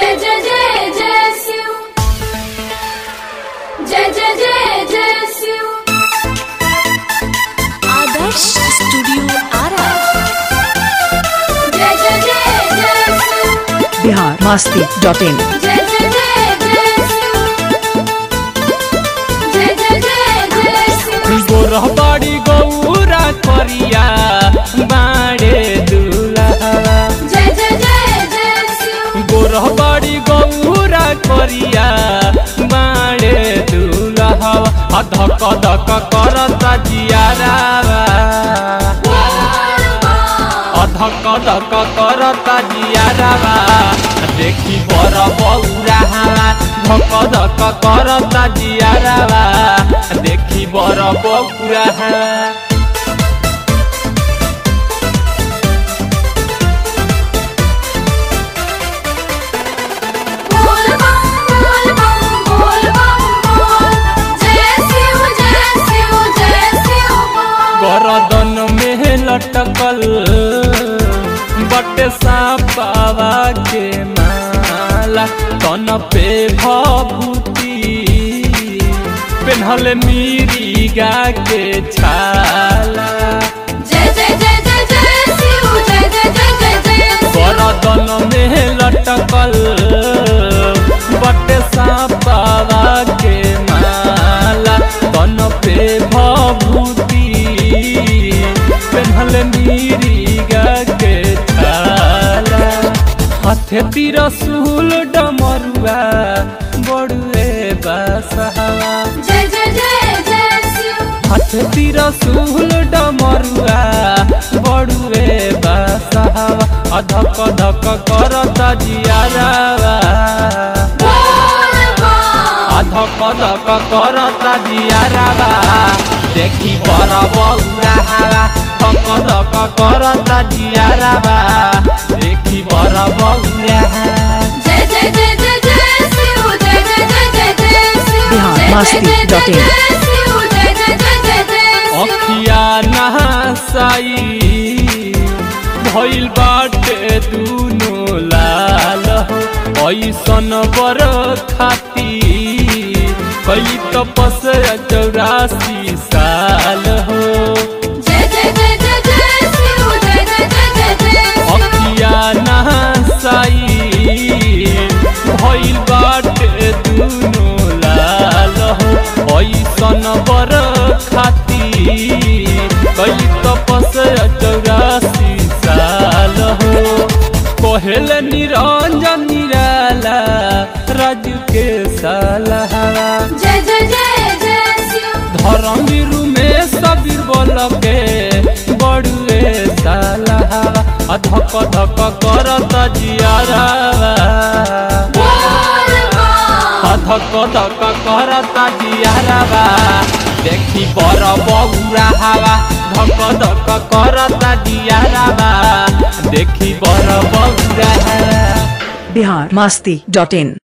जय जय जय जय शिव जय जय जय जय शिव आदर्श स्टूडियो आरा जय जय जय जय शिव बिहार मस्ती डॉट इन जय जय जय जय शिव जय जय जय जय शिव गोरहबाड़ी गौरा करिया बाड़े दुल्हा जय जय जय जय शिव गोरहबाड़ी गौरा करिया बाड़े दुल्हा आ धक धक करता जियारावा आ धक धक करता जियारावा देखी बर बौरा धक धक करता जियारावा देखी बर बौरा बोल बम बोल बम बोल बम बोल जय शिव जय शिव जय शिव बोल गरदन में लटकल बटे सापावा के माला तन पे भभूति पेन्हल मीरिगा के छाला जय जय जय जय जय शिव जय जय जय जय जय शिव गरदन में लटकल बटे सापावा के माला तन पे भभूति पेन्हल मीरिगा के छाला हाथे तिरसुल डमरुआ बड़ुए बसहवा जय जय जय जय शिव हाथ तिरसुल डमरुआ बड़ुए बसहवा अधक धक करता जियारावा बोल बम अधक धक करता जियारावा देखी बर बौरा हवा धक धक करता जियारावा देखी बर बौरा जय जय जय जय जय शिव जय जय जय जय जय शिव बिहार जय जय मस्ती जय डॉट जय इन। जय शिव जय जय जय जय जय शिव अखिया नहासाई भइल बाटे दुनो लाल हो ऐसन बर खाती कई तपस्या चौरासी साल हो जय जय जय जय जय शिव जय जय जय जय जय शिव अखिया नहासाई भइल बाटे दुनो लाल हो ऐसन बर खाती कई तपस्या चौरासी साल हो कहल निरंजन निराला राजू के सालहा जय जय जय जय शिव धर्मवीरु में सबीर बोल के बड़ुए सालहा धक धक करत जियारावा बोल बम धक धक करत जियारावा देखी बर बौरा हवा धक धक करत जियारावा देखी बर बौरा हवा बिहार मस्ती डॉट इन